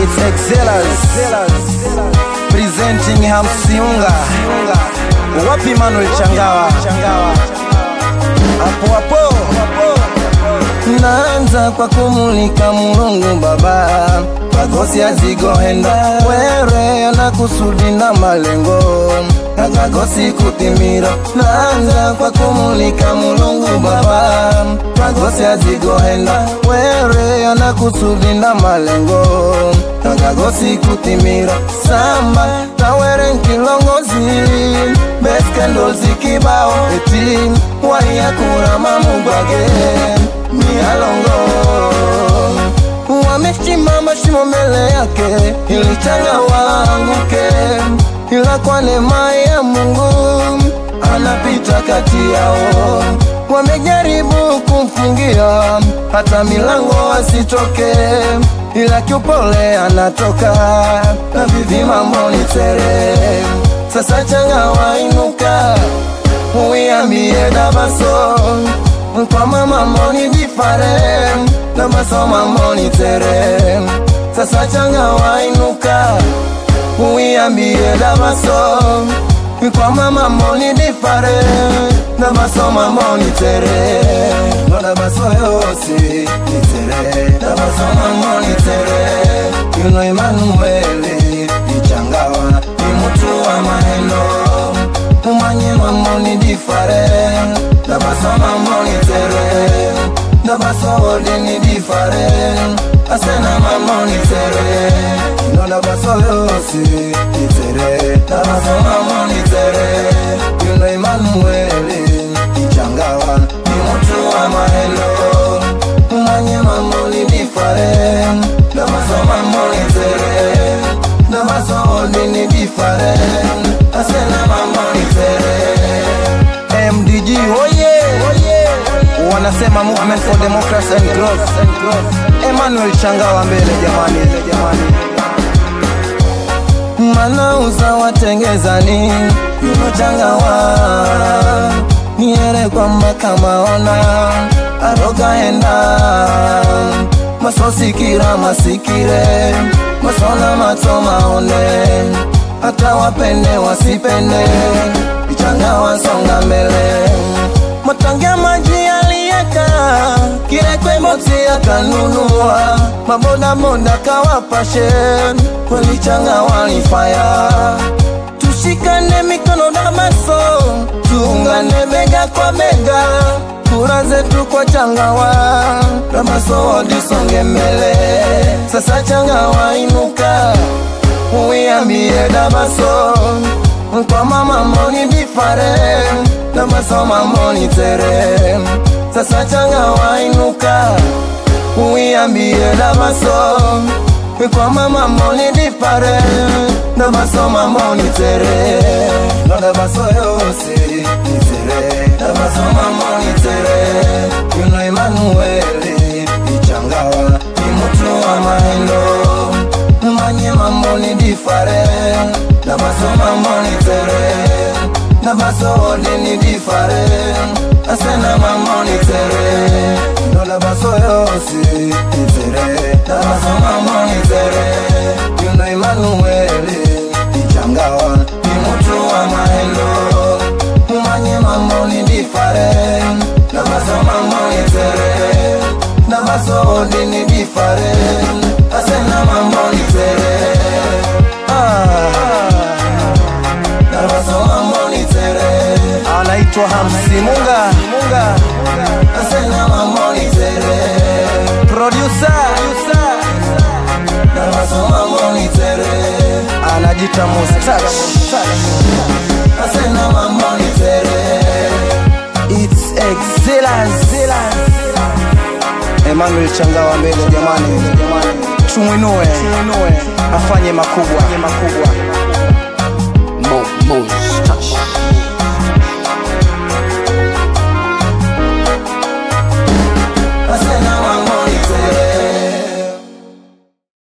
It's Excellas presenting Hamsiunga. Wapi Manuel Changawa? Hapo hapo naanza kwa kumulika Mulungu Baba, magosi azigohenda were na kusudi na malengo akagosi kutimira. Naanza kwa kumulika Mulungu Baba, magosi azigohenda were na kusudi na malengo akagosi kutimira. Samba tawere nkilongozi beskendo zikibao eti waiyakura mamugwage mialongo wamesimama shimo mbele yake ili changa waanguke, ila kwa neema ya Mungu anapita kati yao. Wamejaribu kumfungia hata milango asitoke, ila kiupole anatoka na vivi mambo ni tere. Sasa changa wainuka, uiambie Dabaso kwa mama moni difare na maso mamoni tere sasa changa wainuka uiambie Dabaso kwa mama moni difare na maso mamoni tere no Dabaso yose ni tere Dabaso mamoni tere you know Emmanuel ichangawa ni mtu wa maneno umanye mamoni difare Dabaso mamoni tere Dabaso odini difare Asena mamoni tere No dabaso yosi itere Dabaso mamoni tere You know Emmanuel Ichangawa Ni mtu wa mahelo Umanye mamoni difare Dabaso mamoni tere Dabaso odini difare Asena mamoni tere MDG oye wanasema movement for democracy and growth Emmanuel Changawa mbele jamani jamani manauza watengezani yuno Changawa niere kwamba kamaona aroga enda masosikira masikire masona mato maone hata wapende wasipende Changawa songa mbele matangia maji aliyeka kirekwe moti akanunua mabodaboda kawapashe kweli changa walifaya tushikane mikono Damaso tuungane bega kwa bega kura zetu kwa changawa Damaso wadisonge mbele sasa changawa inuka uiambie Damaso kwa mama moni bifare na masoma moni tere sasa changa wainuka uiambie Dabaso kwa mama moni bifare na masoma moni tere no Dabaso yose ni tere na masoma moni tere you know Emmanuel ichangawa ni mtu wa mahendo manye mamoni difare na masoma moni tere na baso odini difare asena mamoni tere no na baso yosi itere na baso mamoni tere you know Emmanuel ichangawa ni mtu wa mahendo umanye mamoni difare na baso mamoni tere na baso odini difare asena mamoni tere anaitwa Hamsi Munga, asena mamoni tere producer mamoni tere anajita Mustach asena mamoni tere it's excellence Emmanuel Changawa mbele jamani, tumwinue afanye makubwa, makubwa. Mo, Mo, touch.